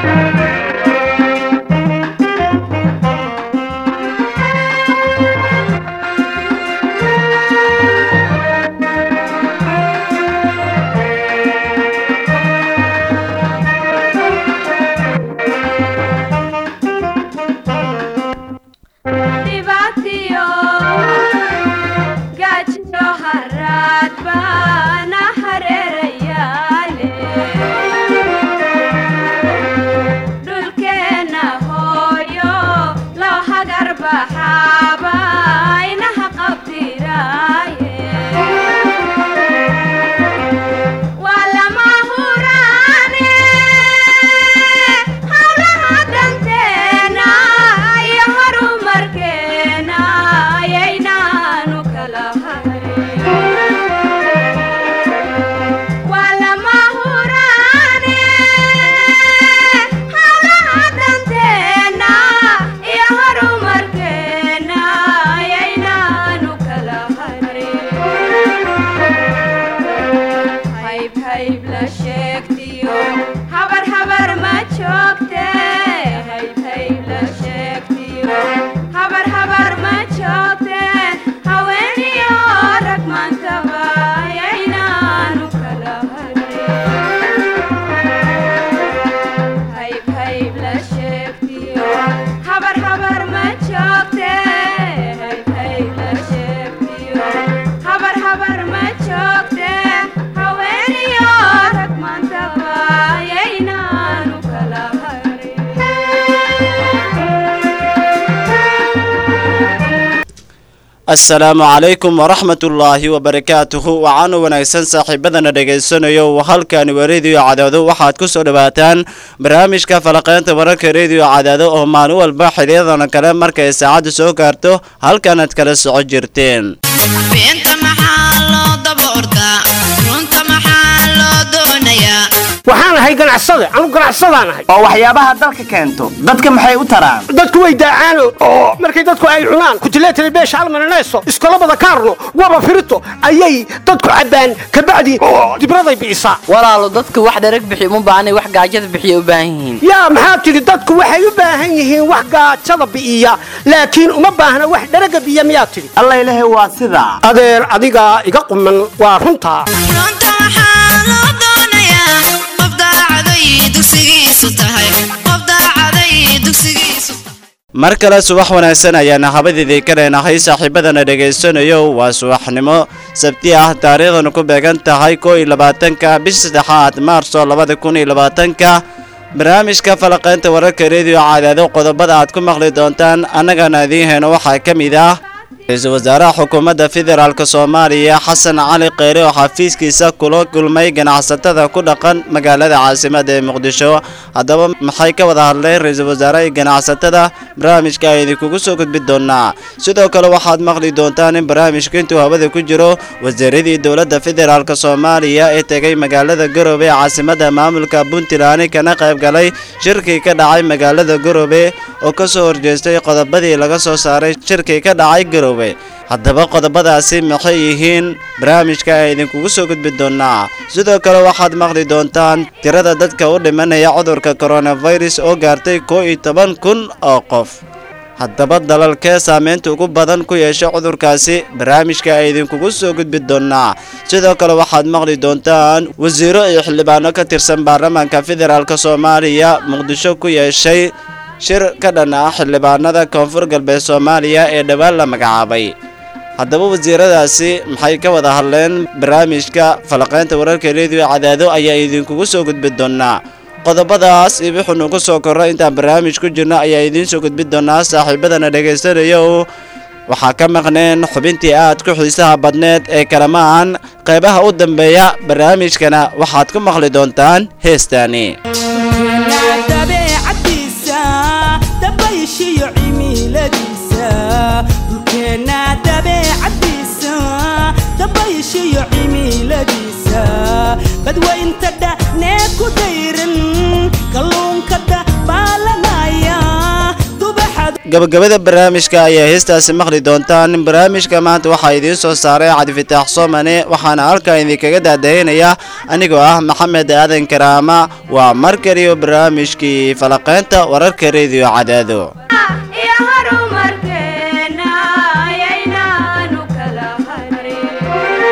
dhibaatiyo gaajiyo haraad baana hareerayaale dhulkeenna hooyo loo hagar baxaaba inaha qabdiraaye waa lama huraane hawlaha danteena iyo horumarkeena ayaynaanu kala hayn waa lama huraane hawlaha danteena iyo horumarkeena ayaynaanu kala hayn hayb hayb la sheegtiyo habar habar ma joogte hayb hayb la sheegtiyo habar habar ma joogte haweeniyo rag maantaba ayaynaanu kala harin hayb hayb la sheegtiyo habar habar ma joogte hayb hayb la sheegtiyo habar habar ma joogte haweeniyo rag maantaba ayaynaanu kala harin asalaamu calaykum waraxmat ullaahi wabarakaatuhu waxaanu wanaagsan saaxiibadana dhegaysanayo halkani waa rediyo cadaado waxaad ku soo dhawaataan barnaamijka falaqeynta wararka rediyo cadaado oo maalin walba xiliyadan kale markay saacadda soo gaarto halkanaad kala soco jirteen beenta maxaa loo daba ordaa runta maxaa loo doonayaa waxaan ahay ganacsade anu ganacsadaan ahay oo waxyaabaha dalka keento dadka maxay u taraan dadku way daacaano oo markay dadku ay cunaan kutileetale beesha almananayso iskolabada kaarno waba firito ayay dadku cabbaan kabacdi dibraday bi'isaa walaalo dadku wax dharag bixi uma baahnay wax gaajada bixiya u baahan yihiin yaa maxaa tidhi dadku waxay u baahan yihiin wax gaajada bi'iya laakiin uma baahna wax dharaga biya miyaa tidhi alla ilahi waa sidaa adeer adigaa iga quman waa runtaa runta maxaa loo doonayaa qof daacaday dugsigiisu tahay qof daacaday dugsigiisu mar kale subax wanaagsan ayaana habadiidii ka leenahay saaxiibadana dhegaysanayo waa subaxnimo sabti ah taariikhdana ku beegan tahay koo iyo labaatanka bisha saddexaad maarso labada kun iyo labaatanka barnaamijka falaqaynta wararka rediyo cadaado qodobada aad ku maqli doontaan annagana idiin heyno waxaa ka mid ah ra-iisul wasaaraha xukuumadda federaalk soomaaliya xasan cali kheyre oo xafiiskiisa kula kulmay ganacsatada ku dhaqan magaalada caasimada ee muqdisho haddaba maxay ka wada hadleen ra-iisul wasaaraha iyo ganacsatada barnaamijka ay idinkugu soo gudbi doonaa sidoo kale waxaad maqli doontaan in barnaamijka intuu hawada ku jiro wasaaradii dowladda federaalk soomaaliya ee tegay magaalada garoobe ee caasimada maamulka puntland kana qayb galay shirkii ka dhacay magaalada garoobe oo kasoo horjeestay qodobadii laga soo saaray shirkii ka dhacay garoobe haddaba qodobadaasi maxay yihiin barnaamijka ay idinkugu soo gudbi doonaa sidoo kale waxaad maqli doontaan tirada dadka u dhimanaya cudurka coronavirus oo gaartay koo iyo toban kun oo qof haddaba dalalkee saameynta ugu badan ku yeeshay cudurkaasi barnaamijka ay idinkugu soo gudbi doonaa sidoo kale waxaad maqli doontaan wasiiro iyo xildhibaano ka tirsan baarlamaanka federaalk soomaaliya muqdisho ku yeeshay shir ka dhan ah xildhibaanada koonfur galbeed soomaaliya ee dhowaan la magacaabay haddaba wasiiradaasi maxay ka wada hadleen barnaamijka falaqaynta wararka rediyo cadaado ayaa idinkugu soo gudbi doonaa qodobadaas iyo wuxuu nugu soo korro intaan barnaamij ku jirno ayaa idiin soo gudbi doonaa saaxiibadana dhegaysanayo waxaa ka maqneen xubintii aad ku xiisaha badneed ee kalamaan qaybaha u dambeeya barnaamijkana waxaad ku maqli doontaan heestaani dabeecadiisa dabayshiyo cimiladiisa dhulkeenna dabeecadiisa dabayshiyo cimiladiisa badwaynta dhanee ku dayran kalluunka dabaalanaya dubaxad gabagabada barnaamijka ayaa heestaasi maqli doontaan barnaamijka maanta waxaa idiin soo saaray cabdifitaax soomane waxaana halkan idinkaga daadaynaya anigoo ah maxamed aadan karaama waa mar kaliyo barnaamijkii falaqaynta wararka rediyo cadaado iyo horumarkeena ayaynaanu kala harin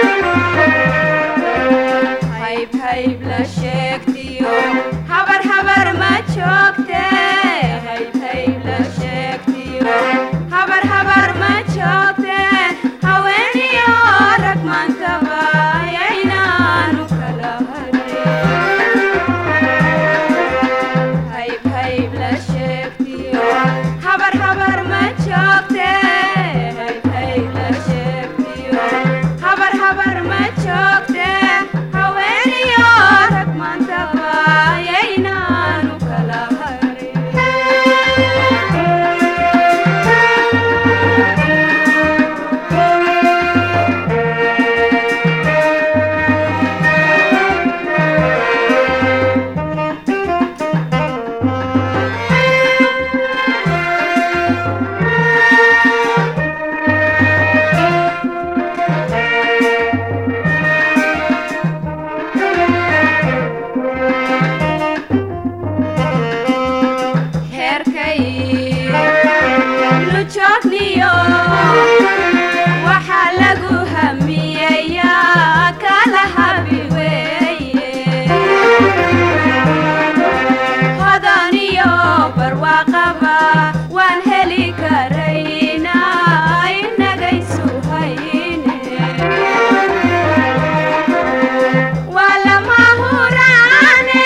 hayb hayb la sheegtiyo habar habar ma joogte hayb hayb la sheegtiyo habar habar ma joogte haweeniyo rag maantaba ayaynaanu kala harin hayb hayb la sheegtiyo habar habar ma joogte hayb hayb la sheegtiyo habar habar ma joogte haweeniyo rag maantaba ayaynaanu kala heerkay lujoogniyo waxaa lagu hamiyayaa kala habi weeye hodaniyo barwaaqaba waan heli karaynaa inagaysu hayne waa lama huraane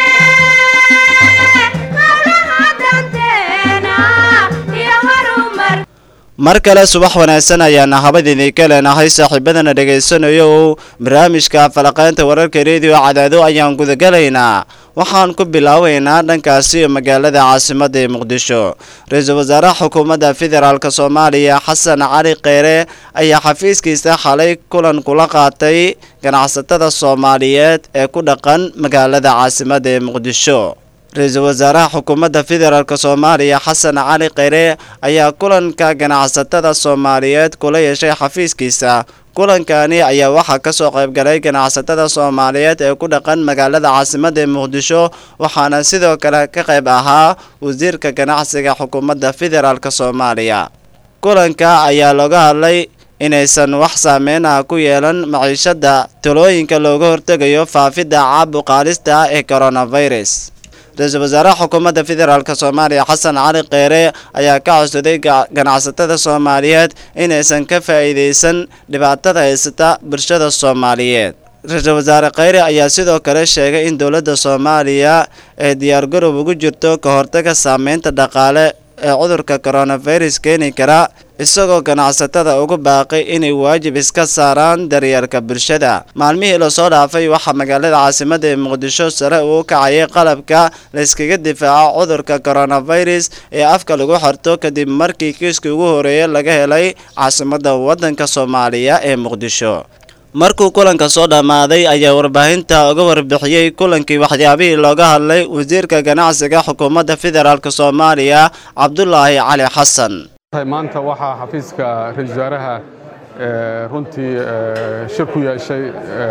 howlaha danteena iyo horumar mar kale subax wanaagsan ayaana habad idinka leenahay saaxiibadana dhegaysanayo barnaamijka falaqaynta wararka rediyo cadaado ayaan gudagalaynaa waxaan ku bilaabaynaa dhankaasi magaalada caasimada ee muqdisho ra-iisul wasaaraha xukuumadda federaalk soomaaliya xasan cali kheyre ayaa xafiiskiisa xalay kulan kula qaatay ganacsatada soomaaliyeed ee ku dhaqan magaalada caasimada ee muqdisho ra-iisul wasaaraha xukuumadda federaalk soomaaliya xasan cali kheyre ayaa kulanka ganacsatada soomaaliyeed kula yeeshay xafiiskiisa kulankani ayaa waxaa kasoo qaybgalay ganacsatada soomaaliyeed ee ku dhaqan magaalada caasimada ee muqdisho waxaana sidoo kale ka qayb ahaa wasiirka ganacsiga xukuumadda federaalk soomaaliya kulanka ayaa looga hadlay inaysan wax saameyn ah ku yeelan maciishada talooyinka looga hortegayo faafidda caabuqaalista ah ee coronavirus ra-iisul wasaaraha xukuumadda federaalk soomaaliya xasan cali kheyre ayaa ka codsaday ga- ganacsatada soomaaliyeed inaysan ka faa'iidaysan dhibaatada haysata bulshada soomaaliyeed ra-iisul wasaare kheyre ayaa sidoo kale sheegay in dowladda soomaaliya ay diyaargarow ugu jirto ka hortaga saameynta dhaqaale ee cudurka coronavirus keeni kara isagoo ganacsatada ugu baaqay inay waajib iska saaraan daryeelka bulshada maalmihii lasoo dhaafay waxaa magaalada caasimada ee muqdisho sare uu kacayay qalabka layskaga difaaco cudurka coronavirus ee afka lagu xirto kadib markii kiiskii ugu horeeyay laga helay caasimada wadanka soomaaliya ee muqdisho markuu kulanka soo dhammaaday ayaa warbaahinta uga warbixiyey kulankii waxyaabihii looga hadlay wasiirka ganacsiga xukuumadda federaalk soomaaliya cabdulaahi cali xasan maanta waxaa xafiiska ra-iisul wasaaraha eh, runtii eh, shir ku yeeshay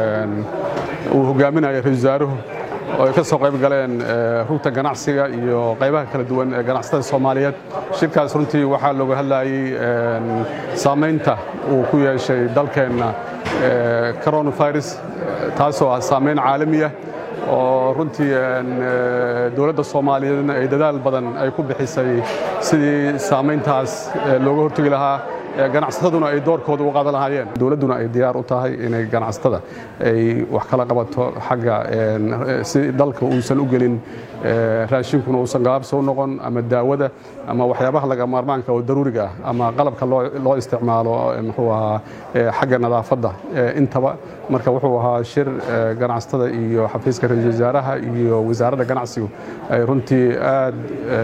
eh, uu hogaaminayo ra-iisul wasaaruhu oo ay ka soo qayb galeen eh, rugta ganacsiga iyo qaybaha kala duwan ee ganacsatada soomaaliyeed shirkaas runtii waxaa looga hadlayey eh, saamaynta uu ku yeeshay dalkeenna eh, coronavirus eh, taasoo ah saamayn caalami ah oo runtii een, eh, dowladda soomaaliyeedna ay dadaal badan ay ku bixisay sidii saamayntaas eh, looga hortegi lahaa eh, ganacsataduna ay doorkooda u qaadan lahaayeen dowladduna ay diyaar u tahay inay ganacsatada ay wax kala qabato xagga een, eh, si dalka uusan u gelin eh, raashinkuna uusan gaabso u noqon ama daawada ama waxyaabaha laga maarmaanka oo daruuriga ah ama qalabka loo loo isticmaalo eh, muxuu ahaa eh, xagga nadaafadda eh, intaba marka wuxuu ahaa shir eh, ganacsatada iyo xafiiska ra-iisul wasaaraha iyo wasaaradda ganacsigu ay runtii aad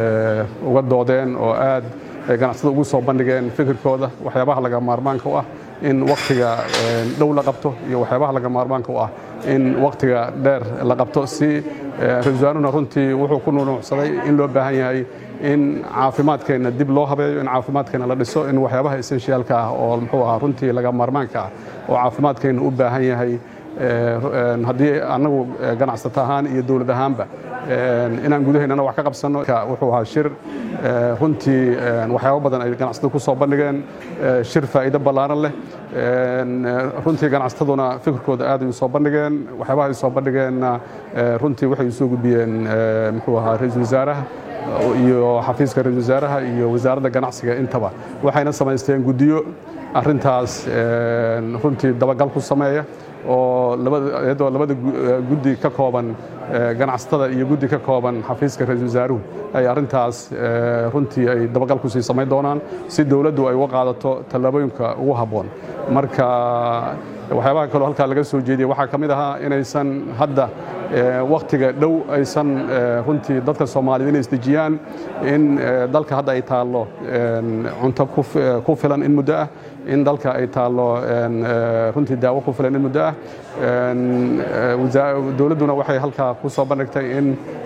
eh, uga doodeen oo aad ay ganacsatada ugu soo bandhigeen fikirkooda waxyaabaha laga maarmaanka u ah in wakhtiga dhow la qabto iyo waxyaabaha laga maarmaanka u ah in wakhtiga dheer la qabto si ra-isul wasaaruna runtii wuxuu ku nunuucsaday in loo baahan yahay in caafimaadkeenna dib loo habeeyo in caafimaadkeenna la dhiso in waxyaabaha essentialka ah oo muxuu ahaa runtii laga maarmaanka ah oo caafimaadkeenna u baahan yahay haddii annagu ganacsato ahaan iyo dowlad ahaanba inaan gudaheennana wax ka qabsanno wuxuu ahaa shir runtii waxyaabo badan ay ganacsatada ku soo bandhigeen shir faa'iido ballaaran leh runtii ganacsataduna fikirkooda aad ay u soo bandhigeen waxyaabaha ay soo bandhigeenna runtii waxay u soo gudbiyeen muxuu ahaa ra-iisul wasaaraha iyo xafiiska ra-isul wasaaraha iyo wasaaradda ganacsiga intaba waxayna samaysteen guddiyo arrintaas runtii dabagal ku sameeya oo iyadoo labada guddi ka kooban ganacsatada iyo guddi ka kooban xafiiska ra-isul wasaaruhu ay arrintaas runtii ay dabagal kusii samayn doonaan si dowladdu ay uga qaadato tallaabooyinka ugu habboon marka waxyaabaha kaloo halkaa laga soo jeediyey waxaa ka mid ahaa inaysan hadda wakhtiga dhow aysan runtii dadka soomaaliyed inay isdejiyaan in dalka hadda ay taallo cunto ku filan in muddo ah in dalka ay taallo runtii daawo ku filan in muddo ah dowladduna waxay halkaa ku soo bandhigtay in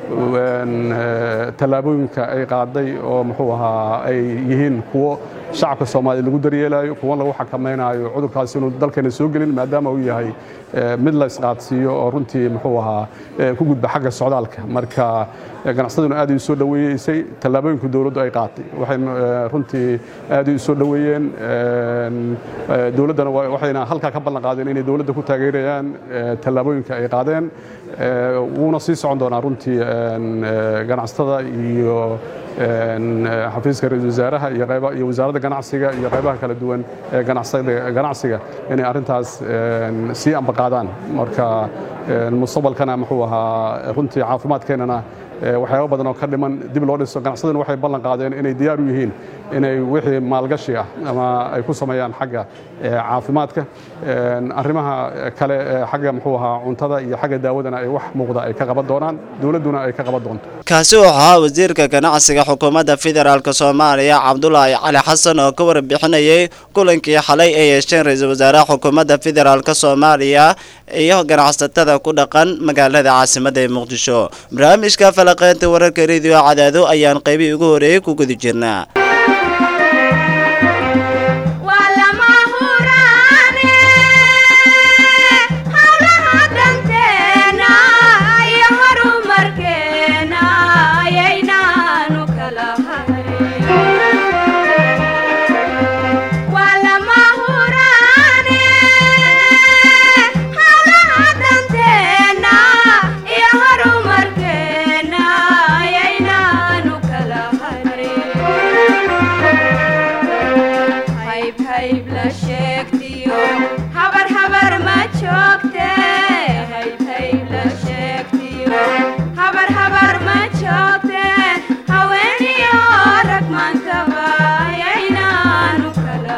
tallaabooyinka ay qaaday oo muxuu ahaa ay yihiin kuwo shacabka soomaaliya lagu daryeelayo kuwan lagu xakamaynayo cudurkaasi inuu dalkeena soo gelin maadaama uu yahay mid la isqaadsiiyo oo runtii muxuu ahaa ku gudba xagga socdaalka marka ganacsaduna aad ay u soo dhoweeyeysay tallaabooyinku dowladdu ay qaatay waxay runtii aad ay u soo dhoweeyeen dowladdana waxayna halkaa ka ballan qaadeen inay dowladda ku taageerayaan tallaabooyinka ay qaadeen wuuna sii socon doonaa runtii ganacsatada iyo xafiiska ra-isul wasaaraha iyo wasaaradda ganacsiga iyo qaybaha kala duwan ee ganacsiga inay arrintaas sii ambaqaadaan marka mustaqbalkana muxuu ahaa runtii caafimaadkeennana waxyaabo badan oo ka dhiman dib loo dhiso ganacsaduna waxay ballan qaadeen inay diyaar u yihiin inay wixii maalgashi ah ama ay ku sameeyaan xagga caafimaadka arrimaha kale xagga muxuu ahaa cuntada iyo xagga daawadana ay wax muuqda ay ka qaban doonaan dowladduna ay ka qaban doonto kaasi wuxuu ahaa wasiirka ganacsiga xukuumadda federaalk soomaaliya cabdulaahi cali xasan oo ka warbixinayay kulankii xalay ay yeesheen ra-iisul wasaaraha xukuumadda federaalk soomaaliya iyo ganacsatada ku dhaqan magaalada caasimadda ee muqdisho barnaamijka falaqeynta wararka rediyo cadaado ayaan qaybihii ugu horeeyey ku guda jirnaa waa lama huraane howlaha danteena iyo horumarkeena ayaynaanu kala hayn waa lama huraane howlaha danteena iyo horumarkeena ayaynaanu kala hayn hayb hayb la sheegtiyo habar habar ma joogte hayb hayb la sheegtiyo habar habar ma joogte haweeniyo rag maantaba ayaynaanu kala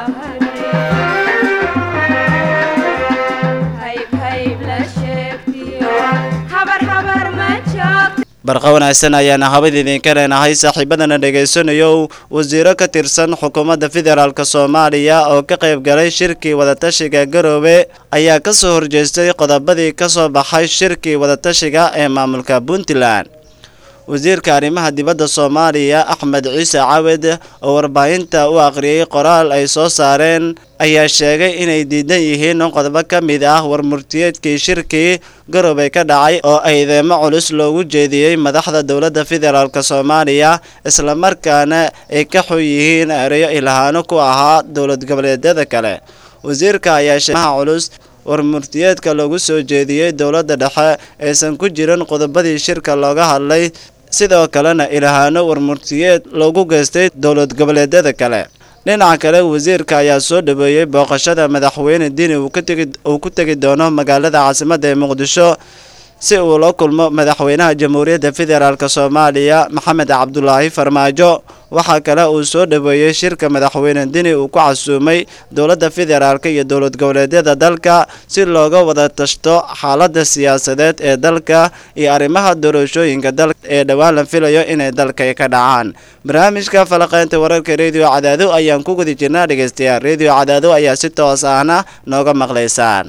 hadin hayb hayb la sheegtiyo habar habar ma joogte barqa wanaagsan ayaana habad idinka leenahay saaxiibadana dhegaysanayo wasiiro ka tirsan xukuumadda federaalk soomaaliya oo ka qayb galay shirkii wadatashiga garoobe ayaa ka soo horjeestay qodobadii ka soo baxay shirkii wadatashiga ee maamulka puntland wasiirka arrimaha dibadda soomaaliya axmed ciise cawed oo warbaahinta u akhriyey qoraal ay soo saareen ayaa sheegay inay diidan yihiin in qodobo ka mid ah warmurtiyeedkii shirkii garoobey ka dhacay oo eedeemo culus loogu jeediyey madaxda dowladda federaalk soomaaliya islamarkaana ay ka xun yihiin ereyo ilhaano ku ahaa dowlad goboleedyada kale wasiirka ayaa sheemaha culus warmurtiyeedka loogu soo jeediyey dowladda dhexe aysan ku jirin qodobadii shirka looga hadlay sidoo kalena ilhaano warmurtiyeed loogu geystay dowlad goboleedyada kale dhinaca kale wasiirka ayaa soo dhaweeyey booqashada madaxweyne dini uu ku tegi doono magaalada caasimadda ee muqdisho si uu la kulmo madaxweynaha jamhuuriyadda federaalk soomaaliya maxamed cabdulaahi farmaajo waxaa kale uu soo dhoweeyey shirka madaxweyne dini uu ku casuumay dowladda federaalk iyo dowlad goboleedyada dalka si looga wada tashto xaaladda siyaasadeed ee dalka iyo arrimaha doorashooyinka dalka ee dhowaan la filayo inay dalka ka dhacaan barnaamijka falaqeynta wararka rediyo cadaado ayaan ku guda jirnaa dhegeystayaal rediyo cadaado ayaa si toos ahna nooga maqlaysaan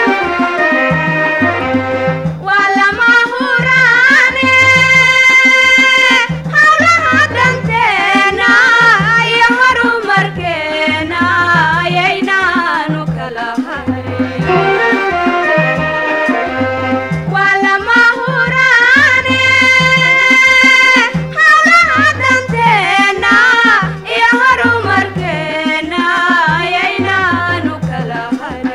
waa lama huraane hawlaha danteena iyo horumarkeena ayaynaanu kala hayn waa lama huraane hawlaha danteena iyo horumarkeena ayaynaanu kala hayn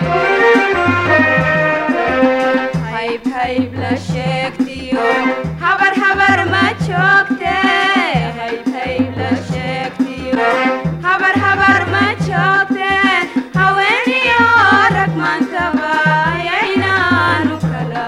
hayb hayb la sheegtiyo habar habar ma joogte hayb hayb la sheegtiyo habar habar ma joogte haweeniyo rag maantaba ayaynaanu kala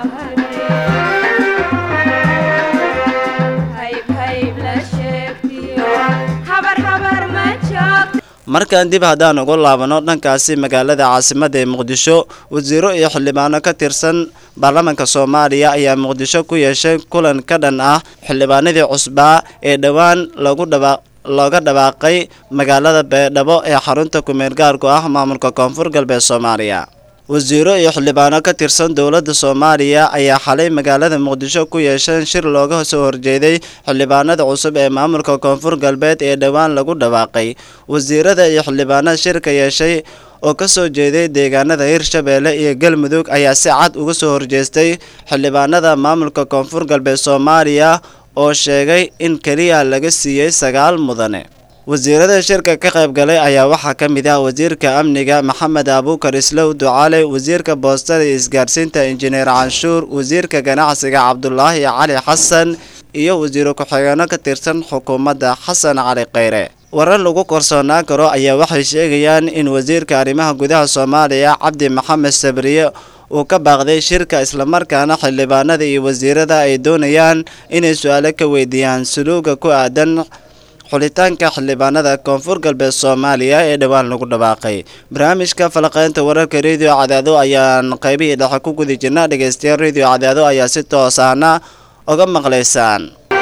hadhin hayb hayb la sheegtiyo habar habar ma joogte markaan dib haddaan ugu laabano dhankaasi magaalada caasimada ee muqdisho wasiiro iyo xildhibaano ka tirsan baarlamaanka soomaaliya ayaa muqdisho ku yeeshay kulan ka dhan ah xildhibaanadii cusbaa ee dhowaan lagu dhaba looga dhawaaqay magaalada beedhabo ee xarunta kumeel gaarku ah maamulka koonfur galbeed soomaaliya wasiiro iyo xildhibaano ka tirsan dowladda soomaaliya ayaa xalay magaalada muqdisho ku yeesheen shir looga soo horjeeday xildhibaanada cusub ee maamulka koonfur galbeed ee dhowaan lagu dhawaaqay wasiirada iyo xildhibaanada shirka yeeshay oo ka soo jeeday deegaanada hirshabeelle iyo galmudug ayaa si cad uga soo horjeestay xildhibaanada maamulka koonfur galbeed soomaaliya oo sheegay in keliya laga siiyey sagaal mudane wasiirada shirka ka qayb galay ayaa waxaa ka mid ah wasiirka amniga maxamed abuukar islow ducaale wasiirka boostada iyo isgaarsiinta injineer canshuur wasiirka ganacsiga cabdulaahi cali xasan iyo wasiiro ku-xigeenno ka tirsan xukuumadda xasan cali kheyre warar lagu korsoonaan karo ayaa waxay sheegayaan in wasiirka arrimaha gudaha soomaaliya cabdi maxamed sabriye uu ka baaqday shirka islamarkaana xildhibaanada iyo wasiirada ay doonayaan inay su-aalo ka weydiiyaan suluuga ku aadan xulitaanka xildhibaanada koonfur galbeed soomaaliya ee dhowaan lagu dhawaaqay barnaamijka falaqeynta wararka rediyo cadaado ayaan qaybihii dhexe ku gudi jirna dhegeystayaal rediyo cadaado ayaa si toos ahna uga maqlaysaan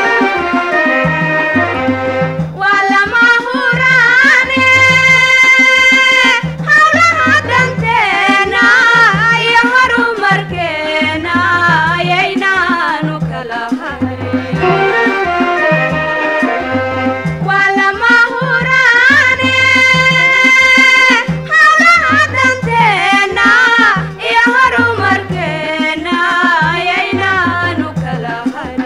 waa lama huraane hawlaha danteena iyo horumarkeena ayaynaanu kala hayn waa lama huraane hawlaha danteena iyo horumarkeena ayaynaanu kala hayn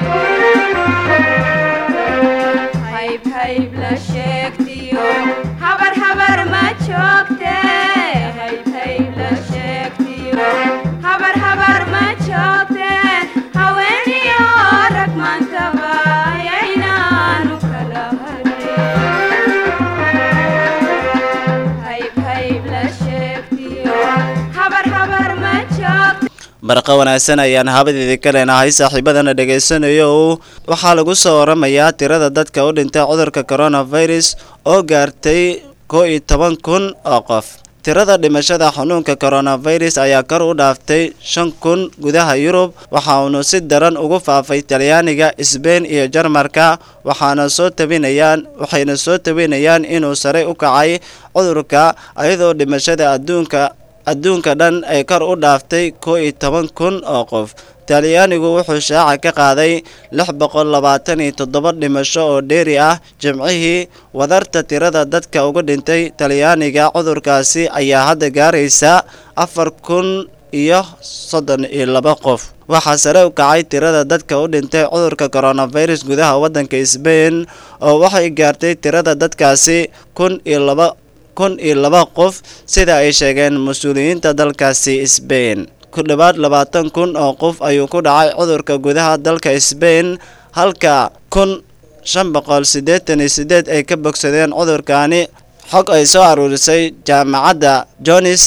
hayb hayb la sheegtiyo habar habar ma joogte hayb hayb la sheegtiyo habar habar ma joogte haweeniyo rag maantaba ayaynaanu kala hadhin hayb hayb la sheegtiyo habar habar ma joogte barqa wanaagsan ayaan habadeedii ka leenahay saaxiibadana dhegaysanayo waxaa lagu soo waramayaa tirada dadka u dhintay cudurka coronavirus oo gaartay koo iyo toban kun oo qof tirada dhimashada xanuunka coronavirus ayaa kor u dhaaftay shan kun gudaha yurub waxa uunu si daran ugu faafay talyaaniga sbein iyo jarmarka waxaana soo tabinayaan waxayna soo tabinayaan inuu sare u kacay cudurka iyadoo dhimashada adduunka adduunka dhan ay kor u dhaaftay koo iyo toban kun oo qof talyaanigu wuxuu shaaca ka qaaday lix boqol labaatan iyo toddoba dhimasho oo dheeri ah jimcihii wadarta tirada dadka uga dhintay talyaaniga cudurkaasi ayaa hadda gaaraysa afar kun iyo soddon iyo laba qof waxaa sare u kacay tirada dadka u dhintay cudurka coronavirus gudaha waddanka sbain oo waxay gaartay tirada dadkaasi kun iyo laba kun iyo laba qof sida ay sheegeen mas-uuliyiinta dalkaasi sbain ku dhowaad labaatan kun oo qof ayuu ku dhacay cudurka gudaha dalka sbain halka kun shan boqol siddeetan iyo siddeed ay ka bogsadeen cudurkaani xog ay soo aruurisay jaamacadda jones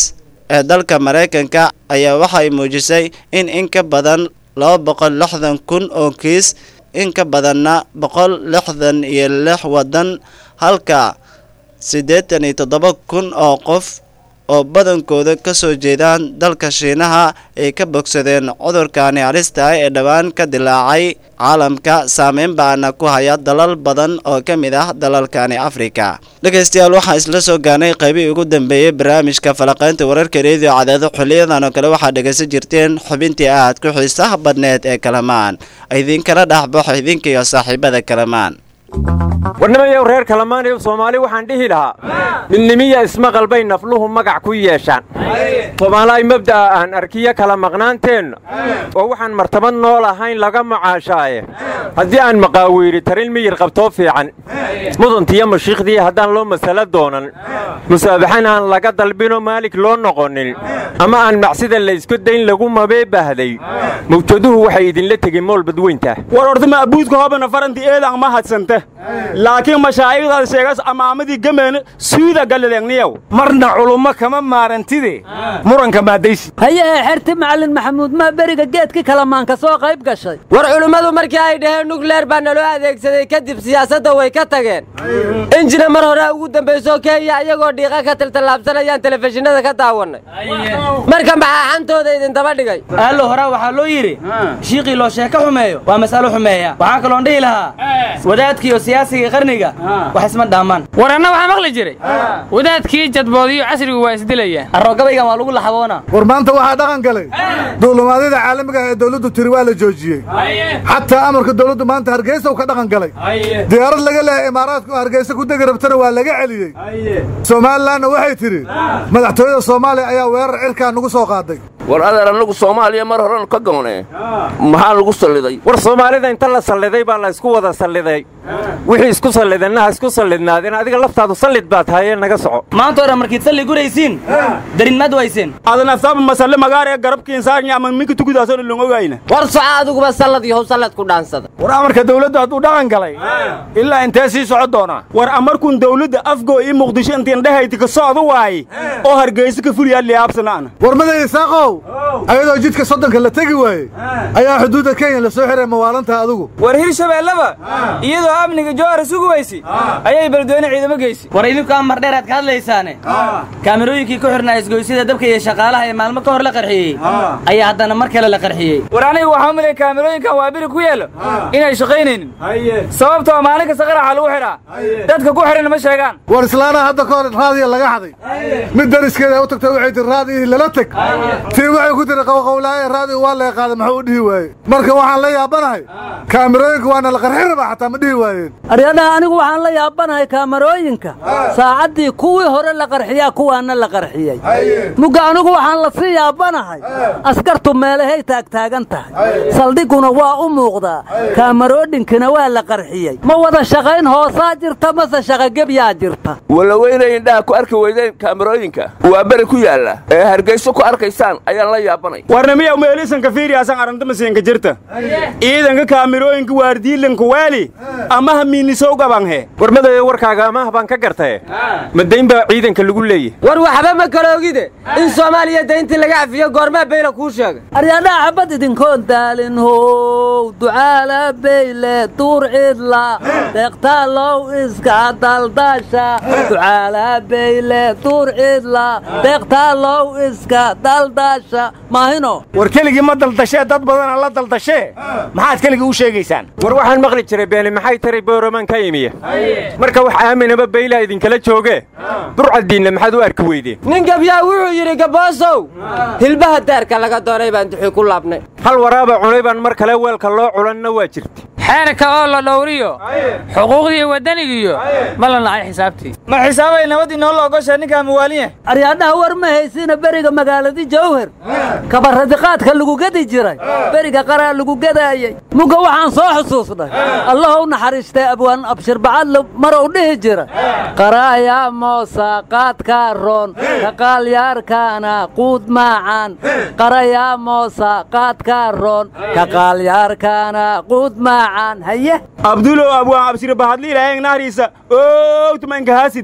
ee dalka maraykanka ayaa waxay muujisay in in ka badan laba boqol lixdan kun oo kiis in ka badanna boqol lixdan iyo lix waddan halka siddeetan iyo toddoba kun oo qof oo badankooda ka soo jeedaan dalka shiinaha ay ka bogsadeen cudurkani halista ah ee dhowaan ka dilaacay caalamka saameyn baana ku haya dalal badan oo ka mid ah dalalkani afrika dhegaystayaal waxaan isla soo gaanay qaybihii ugu dambeeyey barnaamijka falaqaynta wararka reediyo cadaado xiliyadan oo kale waxaad dhegaysan jirteen xubintii aad ku xiisaha badneed ee kalamaan idinkala dhexbaxo idinka iyo saaxiibada kalamaan warnimayow reer kalamaaniyow soomaali waxaan dhihi lahaa midnimiya ismaqal bay nafluhu magac ku yeeshaan soomaalaay mabda'a aan arkiyo kala maqnaanteenna oo waxaan martabad nool ahayn laga macaashaaye haddii aan maqaawiiri tarin miyir qabtoo fiican mudantiyo mashiikhdii haddaan loo masalo doonan musaabaxan aan laga dalbinoo maalik loo noqonin ama aan macsida laysku dayn lagu mabee bahday mawjaduhu waxay idinla tegin mool badweynta war ordama abuudka hobana faranti eedan ma hadsanta laakiin mashaa'ikdaad sheegas amaamadii gameena suuda galilengniyow marna culummo kama maarantide muranka maadaysi hayahee xerti macallin maxamuud maa beriga geedkii kalamaanka soo qayb gashay war culimmadu markii ay dhaheen nukleer baa naloo adeegsaday kadib siyaasadda way ka tageen injina mar hore ugu dambayso kenya iyagoo dhiiqa ka taltallaabsanayaan telefishinada ka daawannay marka maxaa xantooda idindaba dhigay aallo horaa waxaa loo yidhi shiiqii loo sheeko xumeeyo waa mas'alo xumeeya waxaa kaloon dhihi lahaa wadaadkiiyo siyaasiga qarniga wax isma dhaamaan war anna waxaa maqli jiray wadaadkii jadboodiyo casrigu waa isdilayaan aroogabaygan waa lagu laxaboona war maanta waxaa dhaqan galay duulimaadyada caalamiga ah ee dawladdu tiri waa la joojiyey xataa amarka dawladdu maanta hargeysa uu ka dhaqan galay diyaarad laga leehay imaaraadka oo hargeysa ku degi rabtana waa laga celiyey somalilanna waxay tidhi madaxtooyada soomaaliya ayaa weerar cirkaa nugu soo qaaday war adeer annagu soomaaliya mar horenu ka goonee maxaa lagu salliday war soomaalida inta la salliday baa la isku wada salliday wixii isku sallidana ha isku sallidnaadeen adiga laftaadu sallid baa tahay ee naga soco maanta hore markiid salli guraysiin darinmaad wayseen adan aftaaba masalle magaar ee garabkiin saarnya ama minka tukudaasoo longogayna war soco adiguba sallad yahow sallad ku dhaansada war amarka dawladdu hadduu dhaqan galay ilaa intee sii soco doonaa war amarkun dawladda afgoo ii muqdisho intiin dhahayti ka socda waaye oo hargeysa ka fuliyaa liyaabsanaana war maday isaaqow ayadoo jidka soddonka la tegi waaye ayaa xuduudda kenya la soo xiray mawaalantaha adigu war hirshabeellaba iyadoo amniga jowhar isugu weysi ayay beledweyne ciidamo geysi war idinku amar dheer aad ka hadlaysaane kaamirooyinkii ku xirnaa isgoysyada dabka iyo shaqaalaha ee maalmo ka hor la qarxiyey ayaa haddana mar kale la qarxiyey war aniga waxaa umilay kaamirooyinkan waa biri ku yeelo inay shaqaynaynin sababtoo maalin kasta qaraxa lagu xidhaa dadka ku xidhan ma sheegaan war islaanaha hadda ka hor raadiya laga xaday mid dariskeeda u tagtay waxay tiri raadiyihii lala teg tii waxay ku tiri qowqowlaaye raadigu waa laga qaaday maxuu u dhihi waaye marka waxaan la yaabanahay kaamirooyinka waana la qarxin rabaa xataa ma dhihi waayeen aryadhaha anigu waxaan la yaabanahay kaamarooyinka saacaddii kuwii hore la qarxiyaa kuwaana la qarxiyey mugga anigu waxaan la sii yaabanahay askartu meelahay taagtaagan tahay saldhiguna waa u muuqdaa kaamaroodhinkina waa la qarxiyey ma wada shaqayn hoosaa jirta mase shaqagebyaa jirta walaweynay indhaha ku arki weydeen kaamarooyinka waa beri ku yaalla ee hargeyso ku arkaysaan ayaan la yaabanay warnamiya meelisanka fiiriyaasan arantamasinka jirta ciidanka kaamirooyinka waardiilanka waali amaha miinisow gabanhe war madayo warkaaga amaah baan ka gartae ma dayn baa ciidanka lagu leeyahy war waxba ma kala ogide in soomaaliya dayntii laga cafiyo goormaa beyla kuu sheegay aryadhaha xabad idinkoon daalin how ducaala beyle duur cidla deeqtaalow iska daldaasha ducaala beyle duur cidla deeqtaalow iska daldaasha maahino war keligii ma daldashee dad badana la daldashee maxaad keligii u sheegaysaan war waxaan maqli jiray beeni maxay tari booramaan ka imiya marka wax aaminaba beylaa idinkala jooge burcaddiinna maxaad u arki weydeen nin gabyaa wuxuu yidhi gaboosow hilbaha daarka laga doonay baan duxii ku laabnay hal waraaba cunay baan mar kale weelka loo culanna waa jirta xeerka oo la dhowriyo xuquuqdii waddanigiyo ma la nacay xisaabtii ma xisaabay nabadii noo la ogoshaa ninkaa muwaaliya aryadhaha war ma haysina beriga magaaladii jawhar kabaradiqaadka lagu gedi jiray beriga qaraa lagu gadaayey mugga waxaan soo xusuusnay allahow naxariistay abwaan abshirbacadle marow dhihi jira qaraayaa moosa qaadkaa roon ka qaalyaarkaana quud maacan qarayaa moosa qaadkaa roon ka qaalyaarkaana quud maacan haye abdulow abwaan abshir bahadli ilaaheen nahriisa ow tumanka haasidi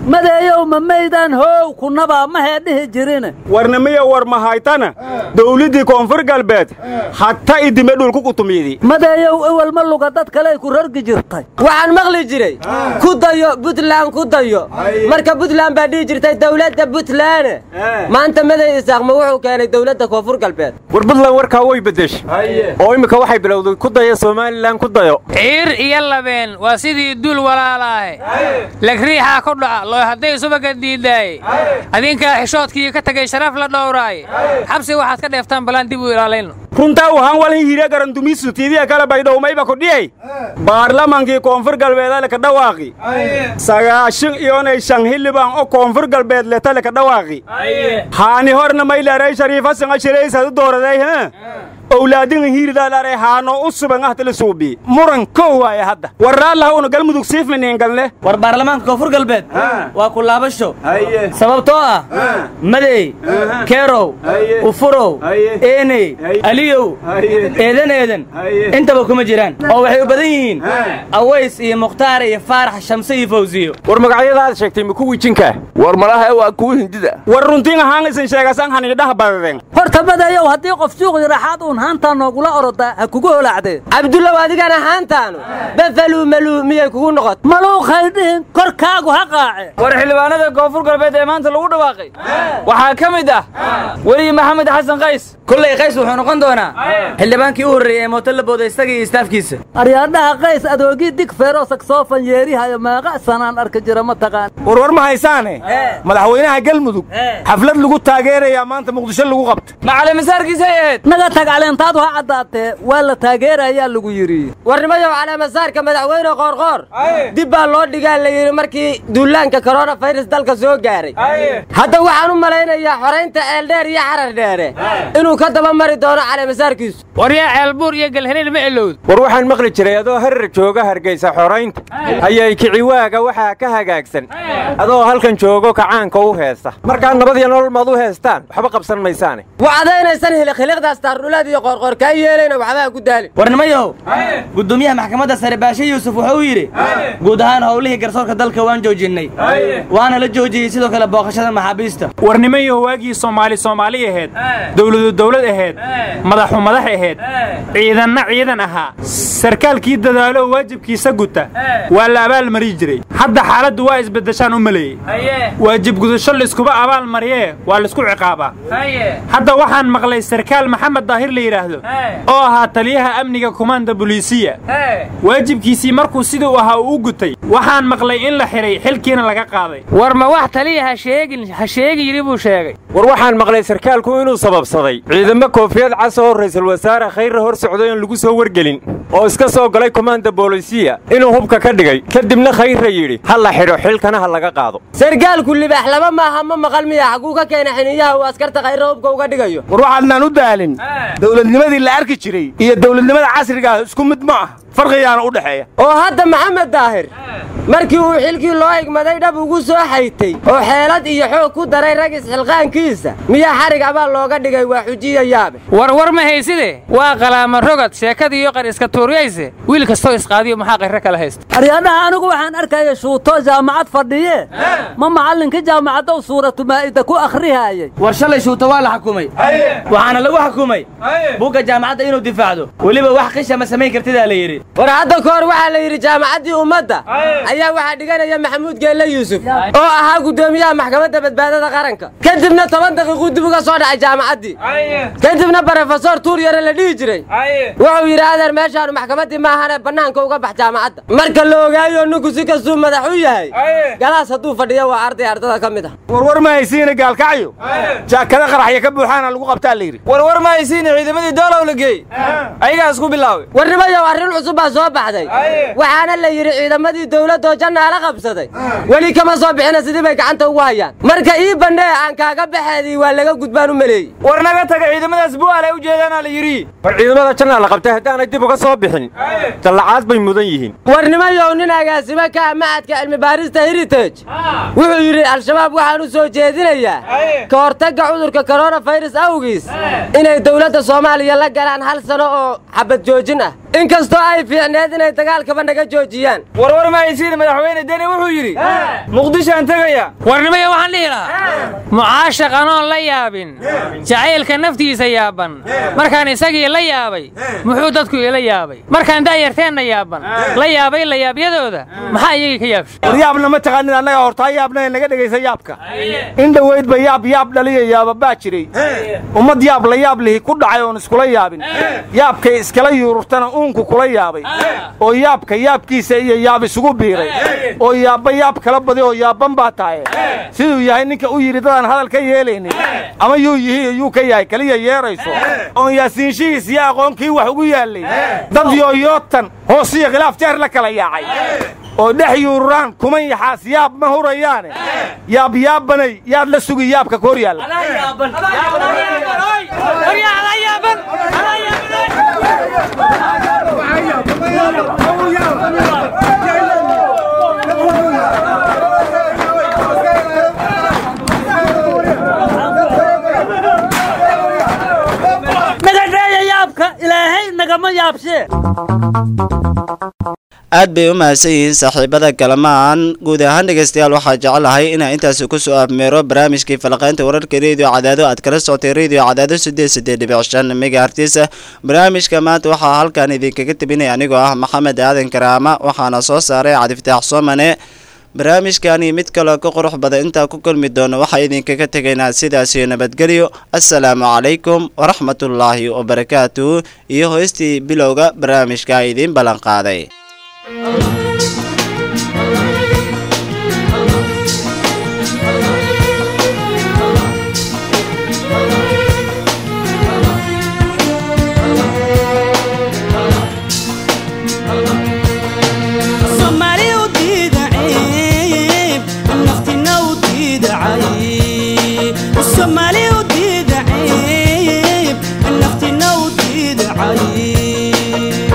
madeeyow ma maydaan hoow kunabaa mahee dhihi jirine warnimiya war mahaytana dawladdii koonfur galbeed hatta idime dhulku kutumiydi madeeyow ewel ma luga dad kaley ku rargi jirtay waxaan maqli jiray ku dayo buntland ku dayo marka buntland baa dhihi jirtay dowladda buntland maanta maday isaaqma wuxuu keenay dowladda koonfur galbeed war buntland warkaa way beddeshay oo iminka waxay bilowday ku daya somalilan ku dayo ciir iyo labeen waa sidii duul walaalaahe lagriixaa ku dhaca loo hadday subaga diidaaye adinkaa xishoodkii ka tegay sharaf la dhowraaye xabsi waxaad ka dheeftaan balaan dib u ilaalayno runtaa waxaan walin hire garandumisu tiidiya kale baydhowmayba kudhiyay baarlamankii koonfur galbeedale ka dhawaaqi sagaashan iyonay shan xildhibaan oo koonfur galbeed letale ka dhawaaqi haani horna mayleeray shariifasan ashiraysadu dooraday ha owlaadinga hiiridaalaaray haanoo u suban ahtali suubi muran kow waaye hadda warraallaha una galmudug siifmaniin galne war baarlamaanka koonfur galbeed waa ku laabasho sababtoo ah madey keerow ufurow eeney aliyow eedan eedan intaba kuma jiraan oo waxay u badan yihiin aways iyo mukhtaar iyo faarax shamse iyo fawsiyo war magacyadaad sheegtay ma kuwii jinka war malaha waa kuwa hindida war runtiin ahaan isin sheegasan hanidhaha badadeen horta madeeyow haddii qof suuq yaraxaad uun haantaa noogula orodaa ha kugu holaacdee cabdullow adigana haantaanu bafaluu maluu miyay kugu noqot maluuqhay dhihin korkaagu ha qaace war xildhibaanada koonfur galbeed ee maanta lagu dhawaaqay waxaa ka mid ah weli maxamed xasan qays kolley qays wuxuu noqon doonaa xildhibaankii u horreeyey ee mooto la booday isaga iyo istaafkiisa aryaadhaha qays adoogii dig feero saksoofan yeerihayo meeqa sanaan arka jira ma taqaan warwar ma haysaane madaxweynaha galmudug xaflad lagu taageerayaa maanta muqdisho lagu qabta macalimisaarkiisay ahayd naga tag caleentaadu ha caddaatee waa la taageerayaa lagu yidhi warnimayow caleemasaarka madaxweyne qoorqoor dib baa loo dhigaa la yidhi markii duulaanka korona fayrus dalka soo gaaray hadda waxaan u malaynayaa xoraynta ceeldheer iyo xarar dheere inuu ka daba mari doono caleemasaarkiisu waryaa ceelbuur iyo galhariir ma elowd war waxaan maqli jiray adoo harar jooga hargaysa xoraynta ayay kiciwaaga waxaa ka hagaagsan adoo halkan joogo kacaanka u heesta markaa nabad iyo nolol maad u heestaan waxba qabsan maysaane wacdaynaysan hilikhiliqdaas taardhulaad iyo qoorqoor kaa yeelayna waxbaa ku daalin warnimayow gudoomiyaha maxkamadda sare baashe yuusuf wuxuu yidhi guud ahaan howlihii garsoorka dalka waan joojinnay waana la joojiyey sidoo kale booqashada maxaabiista warnimayo waagii soomaali soomaali ahayd dowladu dowlad ahayd madaxu madax ahayd ciidanna ciidan ahaa sarkaalkii dadaalo waajibkiisa guta waa la abaalmari jiray hadda xaaladdu waa isbeddeshaan u maleeyey waajib gudasho layskuba abaalmariyee waa laysku ciqaabaa hadda waxaan maqlay sarkaal maxamed daahir la yidhaahdo oo ahaa taliyaha amniga kumaanda boliisiya waajibkiisii markuu siduu ahaa uu u gutay waxaan maqlay in la xidhay xilkiina laga qaaday war ma wax taliya ha sheegin ha sheegi yidhi buu sheegay war waxaan maqlay sarkaalku inuu sababsaday ciidamo koofiyad cas oo ra'iisul wasaare khayre hor socday oon lagu soo wargelin oo iska soo galay komaanda boolisiya inuu hubka ka dhigay kadibna khayre yidhi ha la xidho xilkana ha laga qaado sarkaalku libaax laba maaha ma maqal miya xaguu ka keena xiniyaha uu askarta khayre hubka uga dhigayo war waxaadnaan u daalin dowladnimadii la arki jiray iyo dowladnimada casriga ah isku mid ma ah farqigaana u dhexeeya oo hadda maxamed daahir markii uu xilkii loo igmaday dhab ugu soo xaytay oo xeelad iyo xoog ku daray rag isxilqaankiisa miyaa xarig abaal looga dhigay waa xujiya yaabe war war ma hayside waa qalaama rogad sheekadiiyo qar iska tuuriyayse wiil kastoo isqaadiyo maxaa qayre kala haysta aryaadhaha anigu waxaan arkaya shuuto jaamacad fadhiye ma macallinka jaamacaddow suuratu maa'ida ku akhrihaayay war shalay shuuta waa la xukumay waxaana lagu xukumay bugga jaamacadda inuu difaacdo weliba wax qisha ma samayn kartidaa la yidhi war hadda ka hor waxaa la yidhi jaamacaddii ummadda ayaa waxaa dhiganaya maxamuud geelle yuusuf oo ahaa guddoomiyaha maxkamadda badbaadada qaranka kadibna toban daqiiquu dib uga soo dhacay jaamacaddii kadibna barofesor tuur yare la dhihi jiray wuxuu yidhi adeer meeshaanu maxkamaddii maahane bannaanka uga bax jaamacadda marka la ogaayo ninku si kastuu madax u yahay galaas hadduu fadhiyo waa arday ardada ka mid ah warwar ma haysiina gaalkacyo jaakada qaraxya ka buuxaana lagu qabtaa la yidhi warwar ma haysiina ciidamadii doolow la geey ayagaa isku bilaaway warnimayow arrin cusub baa soo baxday waxaana la yidhi ciidamadii dowladoo jannaala qabsaday weli kama soo bixina sidii bay gacanta ugu hayaan marka ii bandhee aan kaaga baxeedii waa laga gudbaan u maleeyey war naga taga ciidamadaas bu'aal ay u jeedaanaa la yidhi war ciidamada jannaa la qabtay haddaanay dib uga soo bixin dallacaad bay mudan yihiin warnimayow nin agaasimo ka ah macadka cilmi baarista heritage wuxuu yidhi al-shabaab waxaan u soo jeedinayaa ka hortagga cudurka koronafayras awgiis inay dowladda soomaaliya la galaan hal sano oo xabad joojin ah inkastoo ay fiicneed inay dagaalkaba naga joojiyaan warwar mahaysiin madaxweyne deni wuxuu yidhi muqdishoaan tegaya warnimaya waxaan dhihi lahaa mucaashaq anoon la yaabin jacaylka naftiisa yaaban markaan isagii la yaabay muxuu dadku ila yaabay markaan daayarteenna yaaban la yaabay layaabyadooda maxaa iyagii ka yaabshay war yaabna ma taqaanin annaga hortaa yaabna naga dhegaysa yaabka in dhoweydba yaab yaab dhaliya yaaba baa jiray ummad yaab la yaab lihi ku dhacay oon iskula yaabin yaabkay iskala yuururtana uunku kula yaabay oo yaabka yaabkiisa iyo yaab isugu biiray oo yaabba yaab kala badi oo yaabban baa tahay siduu yahay ninka u yidhi dadaan hadal ka yeelaynin ama yuu yihi yuu ka yahay keliya yeerayso oon yaasiinshihiis iyo aqoonkii wax ugu yaallay dad yooyootan hoosiyo khilaaf jeer la kala yaacay oo dhex yuururaan kuman yaxaas yaab ma hurayaane yaab yaabbanay yaad la sugi yaabka ka hor yaalla nagadheeya yaabka ilaahay nagama yaabshee aad bay u mahadsan yihiin saaxiibada kalamaan guud ahaan dhegaystayaal waxaa jecelahay inaan intaasi kusoo afmeero barnaamijkii falaqaynta wararka rediyo cadaado aad kala socotay rediyo cadaado sideed sideed dhibic shan megahertis barnaamijka maanta waxaa halkan idinkaga tebinaya anigoo ah maxamed aadan karaama waxaana soo saaray cabdifataax soomane barnaamijkani mid kaloo ka qurux badan intaa ku kulmi doono waxaa idinkaga tegaynaa sidaasiyo nabadgelyo assalaamu calaykum waraxmatullaahi wabarakaatuhu iyo hoystii bilowga barnaamijka idiin ballan qaaday Somali u diida ciib, naftina u diida cayib. Somali u diida ciib, naftina u diida cayib.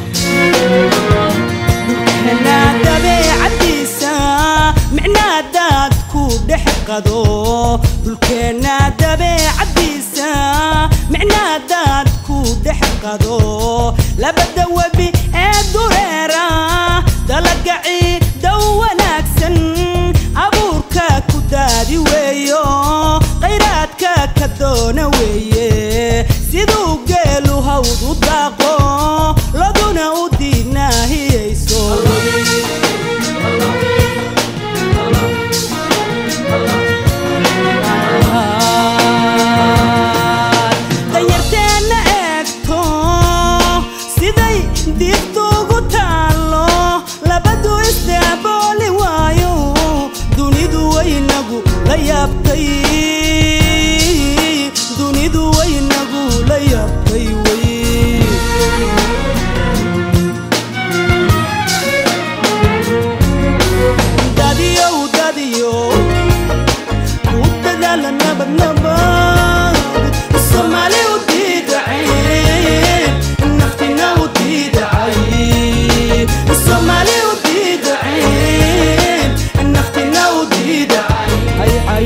Dhulkeenna dabeecadiisa, micnaa daadku dhex qado. Dhulkeenna dabeecadiisa, micnaa daadku dhex qado. Labada webi ee dureera dalaga ciidow wanaagsan abuurka ku daadi weeyo khayraadka ka doona weeye siduu geelu hawd u daaqo laguna u diinaahiyayso danyarteenna eegto siday diigtuugu taallo labadu isdaabooli waayo dunidu waynagu la yaabtay dunidu waynagu la yaabtay wey dadiyow dadiyow ku dadaala nabad nabad soomaali u diidacay naftina u diidacay soomaali u diidacay naftina u diidacay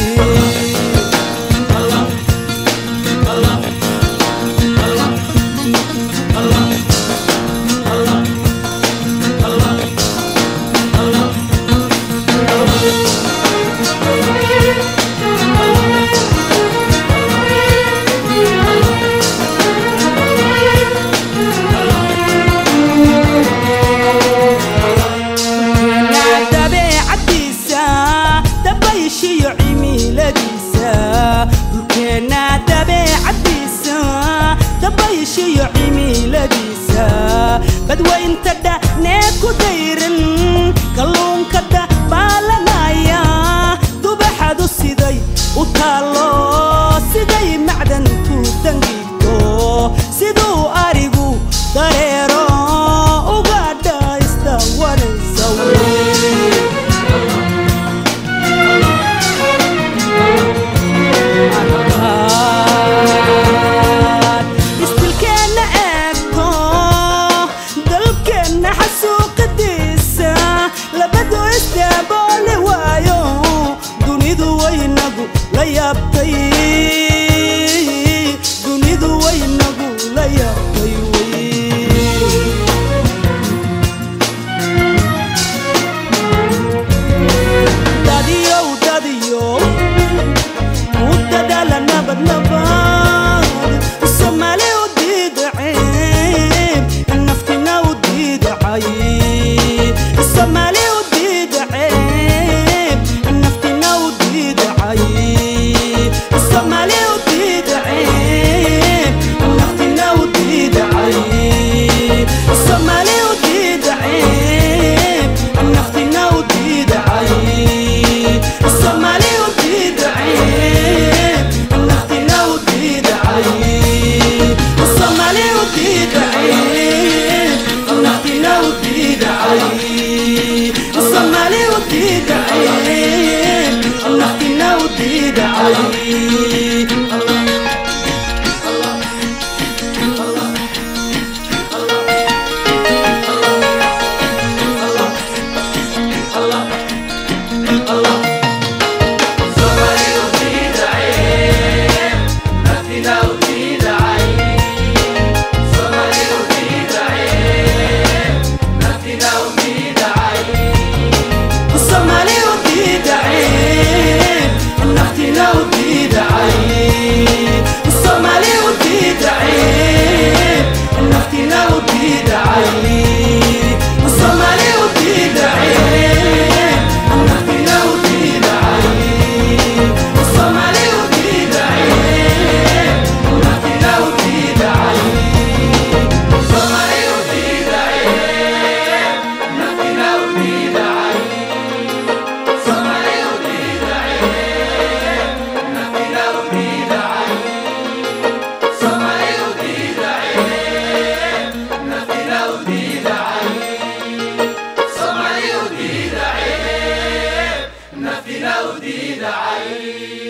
Dhulkeenna dabeecadiisa dabayshiyo cimiladiisa dhulkeenna dabeecadiisa dabayshiyo cimiladiisa badwaynta dhanee ku dayran kalluunka dabaalanaya dubaxadu siday u taallo siday macdantu dangiigto siduu arigu dareero uga dhaysta wanaysa istilkeenna eegto dalkeenna xasuuqadiisa diidacay soomaali u diidacay naftina u diidacay Somali u diidacay naftina u diidacay Somali u diidacay naftina u diidacay Somali u diidacay naftina u diidacay Somali u diidacay naftina u diidacay Somali u diidacay naftina u diidacay Somali u diidacay